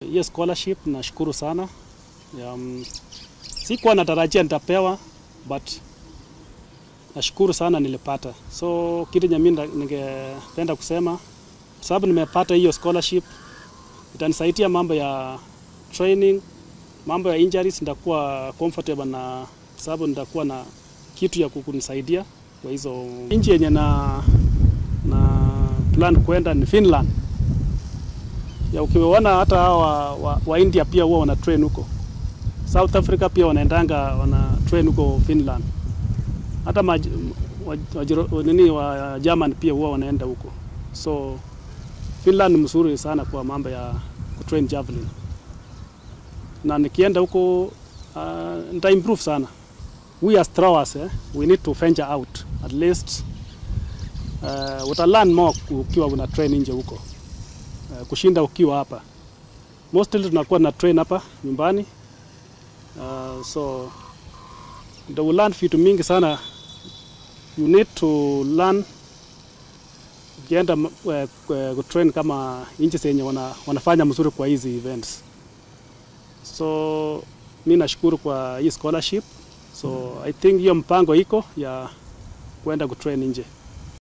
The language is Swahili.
Hiyo scholarship nashukuru sana. Um, sikuwa natarajia nitapewa but nashukuru sana nilipata. So kitu nye mimi ningependa kusema kwa sababu nimepata hiyo scholarship itanisaidia mambo ya training, mambo ya injuries nitakuwa comfortable na sababu nitakuwa na kitu ya kunisaidia kwa hizo. Nchi yenye na na plan kwenda ni Finland. Ya ukiona hata hawa wa, wa India pia huwa wana train huko. South Africa pia wanaendanga wana train huko Finland. Hata maj, wa, wa, nini wa German pia huwa wanaenda huko. So Finland ni mzuri sana kwa mambo ya kutrain javelin. Na nikienda huko uh, nita improve sana. We as throwers eh, we need to venture out at least uh, uta learn more ukiwa una train nje huko uh, kushinda ukiwa hapa. Mostly tunakuwa na train hapa nyumbani uh, so ndio learn vitu mingi sana. You need to learn ukienda uh, kutrain kama nchi zenye wana, wanafanya mzuri kwa hizi events. So mi nashukuru kwa hii scholarship. So I think hiyo mpango iko ya kwenda kutrain nje.